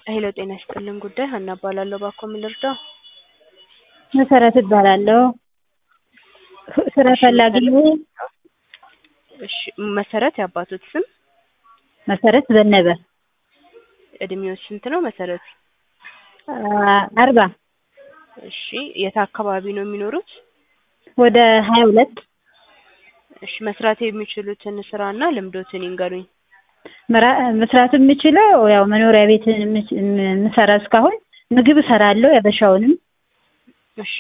ሄሎ ጤና ይስጥልን ጉዳይ ሀና እባላለሁ እባክዎ ምን ልርዳዎ? መሰረት እባላለሁ ስራ ፈላጊ ነኝ እሺ መሰረት የአባቶት ስም መሰረት ዘነበ እድሜዎት ስንት ነው መሰረት? አርባ እሺ የት አካባቢ ነው የሚኖሩት? ወደ ሀያ ሁለት እሺ መስራት የሚችሉትን ስራና ልምዶትን ይንገሩኝ? መስራት የምችለው ያው መኖሪያ ቤት የምሰራ እስካሁን ምግብ እሰራለሁ ያበሻውንም እሺ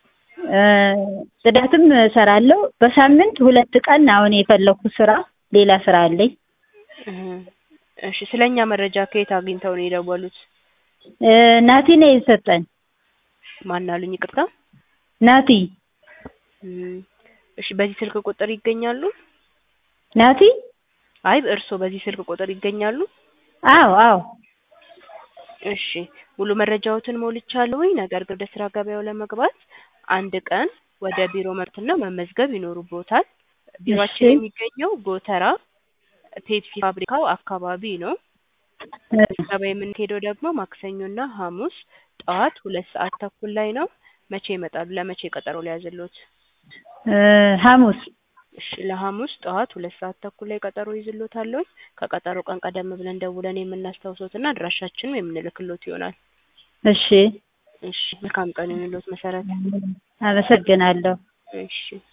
ጽዳትም እሰራለሁ በሳምንት ሁለት ቀን አሁን የፈለኩት ስራ ሌላ ስራ አለኝ እሺ ስለኛ መረጃ ከየት አግኝተው ነው የደወሉት? ናቲ ነው የሰጠን ማን አሉኝ ይቅርታ? ናቲ እሺ በዚህ ስልክ ቁጥር ይገኛሉ? ናቲ አይ እርስዎ በዚህ ስልክ ቁጥር ይገኛሉ? አዎ አዎ እሺ ሙሉ መረጃዎትን ሞልቻለሁኝ ነገር ግን ወደ ስራ ገበያው ለመግባት አንድ ቀን ወደ ቢሮ መምጣትና መመዝገብ ይኖርብዎታል ቢሮአችን የሚገኘው ጎተራ ፔፕሲ ፋብሪካው አካባቢ ነው ምዝገባ የምንሄደው ደግሞ ማክሰኞና ሀሙስ ጠዋት ሁለት ሰዓት ተኩል ላይ ነው መቼ ይመጣሉ ለመቼ ቀጠሮ ልያዝልዎት? ሀሙስ እሺ ለሀሙስ ጠዋት ሁለት ሰዓት ተኩል ላይ ቀጠሮ እይዝልዎታለሁኝ ከቀጠሮ ቀን ቀደም ብለን ደውለን የምናስታውሶትና አድራሻችንን የምንልክልዎት ይሆናል እሺ እሺ መልካም ቀን ይሁንልዎት መሰረት አመሰግናለሁ እሺ